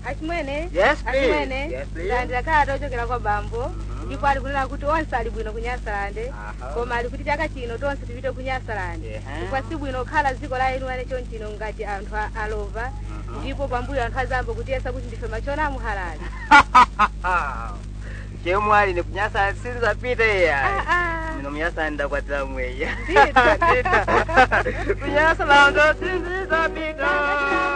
achimwene Yes, please. achimwene Yes, please. ndalandira kalata ochokera kwa bambo Mhm. ndipo ali kunena kuti onse ali bwino kunyasalande Aha. koma ali kuti chaka chino tonse tipite kunyasalande Ehe. chifukwa si bwino kukhala dziko la enu ane chonchino ngati anthu a- alova Mhm. ndipo pambuyo anthu azambo kutiyesa kuti ndife machona amuhalali chemwali ni kunyasa sinzapita iya Ah, ah. mino munyasa ndakwatira mweya Ndita. ndita kunyasa lando sinzapita